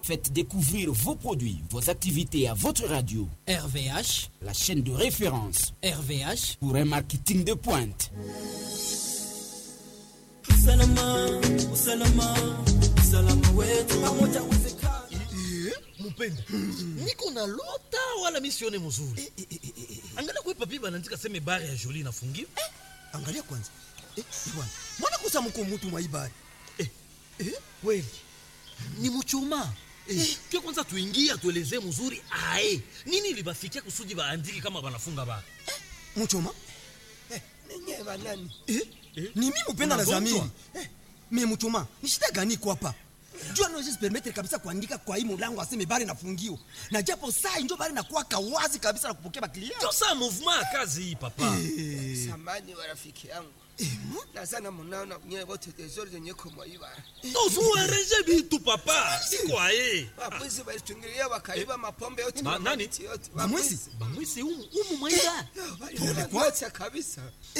Faites découvrir vos produits, vos activités à votre radio. RVH, la chaîne de référence RVH pour un marketing de pointe. Usalama, usalama, usalama wetu pamoja uwezekana. mupenda niko na lota wala misione mzuri angalia kwe papi banaandika seme bare ya joli inafungiwa angalia kwanza eh, bwana mwana kusa mko mutu mwaibari eh, eh, kweli ni muchoma eh, pia kwanza tuingie atuelezee mzuri ae nini libafikia kusudi baandiki kama banafunga bara muchoma Ninyi banani? eh? ni mi mupenda na Unagonjwa? zamiri eh, me muchoma ni shida gani iko hapa jua naweza permettre kabisa kuandika kwa hii mulango aseme bari nafungiwa na japo saa injo bari nakuwaka wazi kabisa na kupokea baklia ndio saa mouvement ya kazi hii papa Samani wa rafiki yangu. Nazana munaona nyewe wote tezori zenye kumwaiba. tozuereje bitu papa siko aye Wapwizi walitungilia wakaiba mapombe yote Ma- na nani? mamiti yote. bamwezi bamwisi umu, umu mwaida Waliwacha kabisa.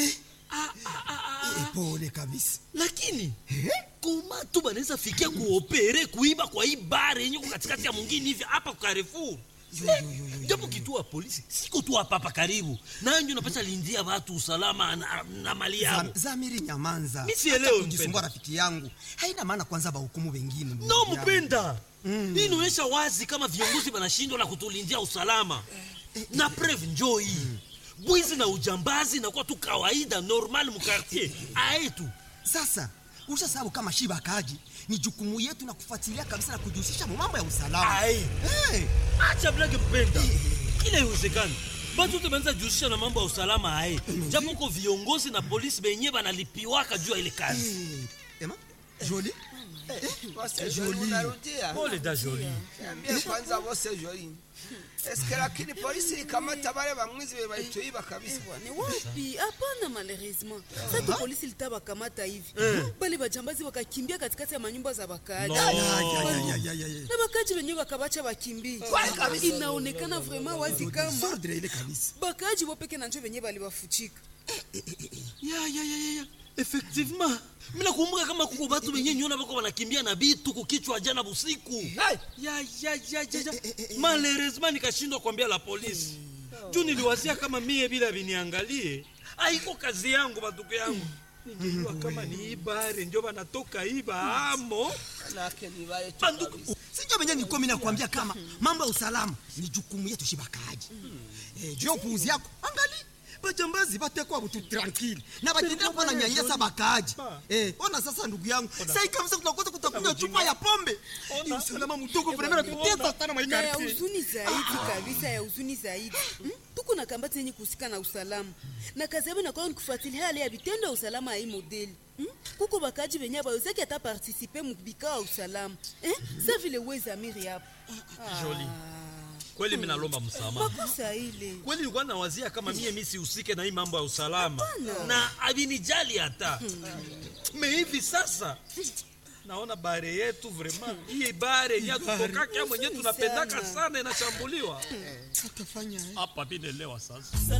Eh, pole kabisa lakini koma tu banaweza fikia kuopere kuiba kwa hii bare yenye ko katikati ya mwingine hivi hapa kwa Carrefour japo kituo ya polisi siko tu hapa hapa karibu nayo ndio napata lindia watu usalama na, na mali yao Zam- zamiri nyamanza Mi sielewi, Hata kujisumbua mpenda. rafiki yangu haina maana kwanza bahukumu wengine ndugu no yangu. mpenda hii inaonyesha wazi kama viongozi wanashindwa na kutulindia usalama na preve njoo hii bwizi na ujambazi nakuwa tu kawaida normal mukartier aetu sasa usha sababu kama shiba kaji ni jukumu yetu na kufuatilia kabisa na kujihusisha mu mambo ya usalama Aye. hey. acha blage mpenda kila iwezekani batu te banza jihusisha na mambo ya usalama haye japo ko viongozi na polisi benye banalipiwaka juu ya ile kazi hey. ema joli Wose joli unarudia. pole da joli Niambie kwanza wose joli. Eske lakini polisi ikamata wale wamwizi walituiba kabisa. ni wapi hapana malheureusement sasa polisi litabakamata hivi bale bajambazi wakakimbia katikati ya manyumba za wakaaji No. Ya, ya, ya, ya, ya, ya, ya. na wakaaji wenyewe wakabacha wakimbie inaonekana vraiment wazi kama Sordre ile kabisa bakaaji wopeke na njo wenyewe balibafuchika ya ya ya ya, ya effectivement mina kumbuka kama kuko batu benye nyona bako banakimbia na bitu kukichwa jana busiku ya ya ya ya ya malheureusement nikashindwa kuambia la polisi juu niliwazia kama mie bila viniangalie aiko kazi yangu batuko yangu ningejua kama ni ibare njo banatoka iba amo Manake ni wale tu banduku kabisa. sinjo venye nikomi nakwambia kama mambo ya usalama ni jukumu yetu shibakaji eh, juu ya upuuzi yako angali bajambazi batekwa butu tranquille na batendea kuwa na nyanyasa bakaaji eh, ona sasa ndugu yangu sai kabisa kutakosa kutakunywa chupa ya pombe ni usalama mdogo vremena tutesa sana na ya maikarti huzuni zaidi kabisa ya huzuni zaidi Hmm? tuko na kambati yenye kuhusika na usalama na kazi yabo inakuwa ni kufuatilia hali ya vitendo ya usalama ya hii modeli Hmm? kuko bakaji venye bawezaki ata partisipe mubikao ya usalama Eh? sa vile wezamiri hapo Joli. kweli minalomba msamaha makosa ile kweli nilikuwa nawazia kama mie mi sihusike na hii mambo ya usalama na avinijali hata me hivi sasa naona bare yetu vraiment hii bare yenye tutokaka mwenye tunapendaka sana inashambuliwa tutafanya hapa vinelewa sasa